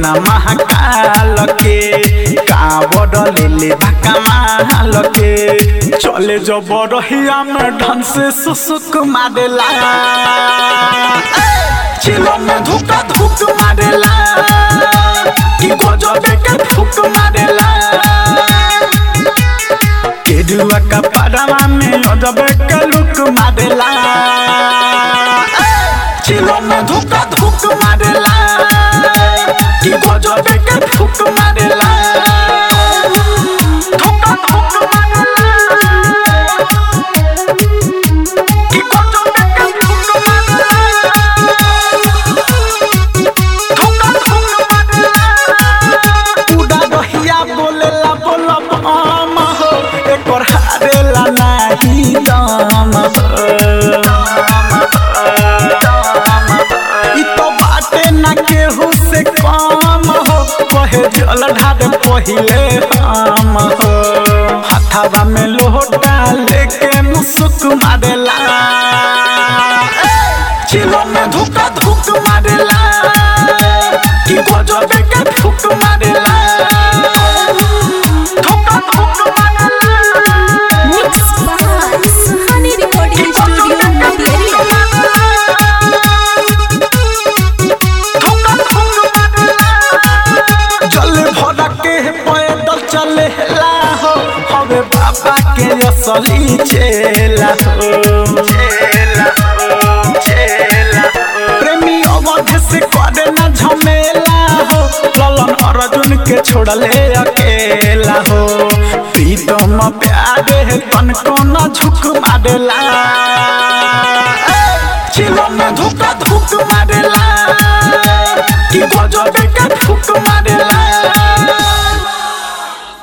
ना महाकाल के कावड़ ले ले भका माल के चले जब रहिया में ढन से सुसुक मारेला चिलो में धुका धुक मारेला कि गजबे के फुक मारेला केरुआ का पड़वा में अजबे के लुक मारेला चिलो में धुका धुक मारेला कि गजबे के फुक मारेला धुका धुक मारेला कि गजबे के फुक मारेला धुका धुक मारेला उड़ा रहिया बोलेला बोलब हम हो एकर हारेला नाही दम इ तो बाटे ना केहू से कम हो कहे जल ढार पहिले हम हो हथवा में लोटा लेके मुसुक मारेला चिलो में धुका धुक मारेला कि गजबे के फुक मारेला धुका धुक मारेला Mix by Suhani Recording Studio, Material. जल भरा के पैदल चले हो हवे बाबा के असली चेला हो चेला हो चेला हो। प्रेमी अवध से करे ना झमेला हो ललन अर्जुन के छोड़ले अकेला हो प्रीतम प्यारे तन को न झुक मारेला चिलो में धुका धुक मारेला कि गजबे के फुक मारेला